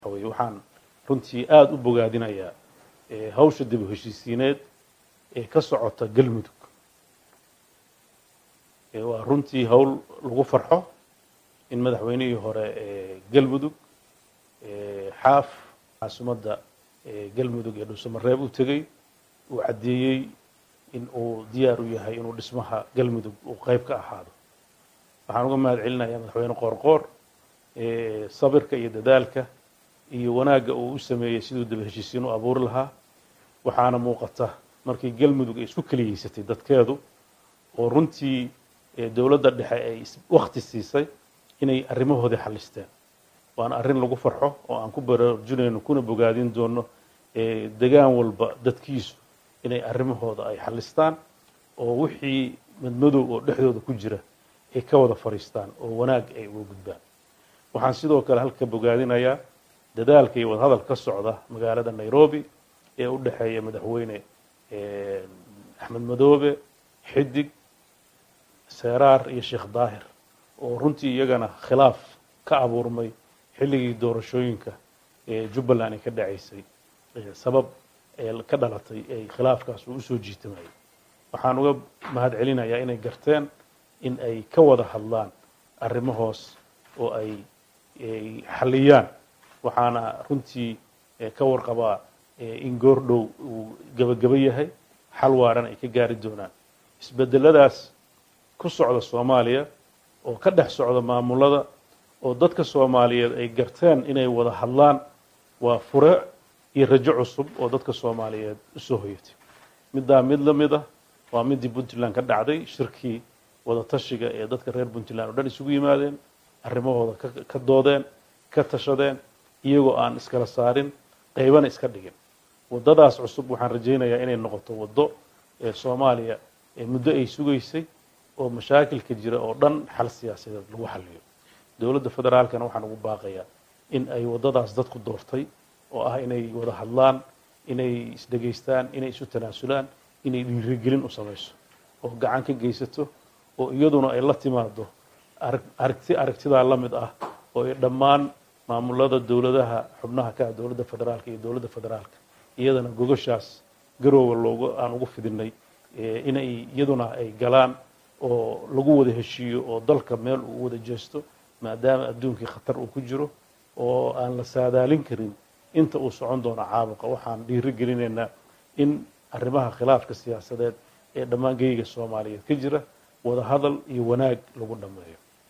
wey waxaan runtii aada u bogaadinayaa hawsha dib u heshiisiineed ee ka socota galmudug waa runtii hawl lagu farxo in madaxweynihii hore galmudug xaaf caasimadda galmudug ee dhuusamareeb u tegey uu caddeeyey in uu diyaar u yahay inuu dhismaha galmudug uu qayb ka ahaado waxaan uga mahad celinayaa madaxweyne qoorqoor sabirka iyo dadaalka iyo wanaagga uu u sameeyey siduu daba heshiisiin u abuuri lahaa waxaana muuqata markii galmudug ay isku keliyeysatay dadkeedu oo runtii dowladda dhexe ay wakti siisay inay arrimahoodii xallisteen waana arrin lagu farxo oo aan ku baraarujinayno kuna bogaadin doono degaan walba dadkiisu inay arrimahooda ay xallistaan oo wixii madmadow oo dhexdooda ku jira ay ka wada fadhiistaan oo wanaag ay uga gudbaan waxaan sidoo kale halka bogaadinayaa dadaalka iyo wadahadal ka socda magaalada nairobi ee u dhexeeya madaxweyne axmed madoobe xidig seeraar iyo sheekh daahir oo runtii iyagana khilaaf ka abuurmay xilligii doorashooyinka ee jubbaland ay ka dhacaysay sabab ee ka dhalatay ay khilaafkaas uu usoo jiitamayay waxaan uga mahad celinayaa inay garteen in ay ka wada hadlaan arrimahoos oo ay xalliyaan waxaana runtii ka warqabaa in goordhow uu gebageba yahay xal waaran ay ka gaari doonaan isbedeladaas ku socda soomaaliya oo ka dhex socda maamulada oo dadka soomaaliyeed ay garteen inay wada hadlaan waa fure iyo rajo cusub oo dadka soomaaliyeed usoo hoyatay middaa mid la mid ah waa midii puntland ka dhacday shirkii wada tashiga ee dadka reer puntland oo dhan isugu yimaadeen arrimahooda ka doodeen ka tashadeen iyagoo aan iskala saarin qaybana iska dhigin waddadaas cusub waxaan rajaynayaa inay noqoto waddo ee soomaaliya muddo ay sugaysay oo mashaakilka jira oo dhan xal siyaasadeed lagu xaliyo dowladda federaalkana waxaan ugu baaqayaa in ay waddadaas dadku doortay oo ah inay wada hadlaan inay isdhegaystaan inay isu tanaasulaan inay dhiirigelin u samayso oo gacan ka geysato oo iyaduna ay la timaado aragti aragtidaa la mid ah oo ay dhammaan maamulada dowladaha xubnaha ka ah dowladda federaalka iyo dowladda federaalka iyadana gogoshaas garoowa loogu aan ugu fidinay inay iyaduna ay galaan oo lagu wada heshiiyo oo dalka meel uu wada jeesto maadaama adduunkii khatar uu ku jiro oo aan la saadaalin karin inta uu socon doono caabuqa waxaan dhiiri gelinaynaa in arrimaha khilaafka siyaasadeed ee dhammaan geyga soomaaliyeed ka jira wada hadal iyo wanaag lagu dhammeeyo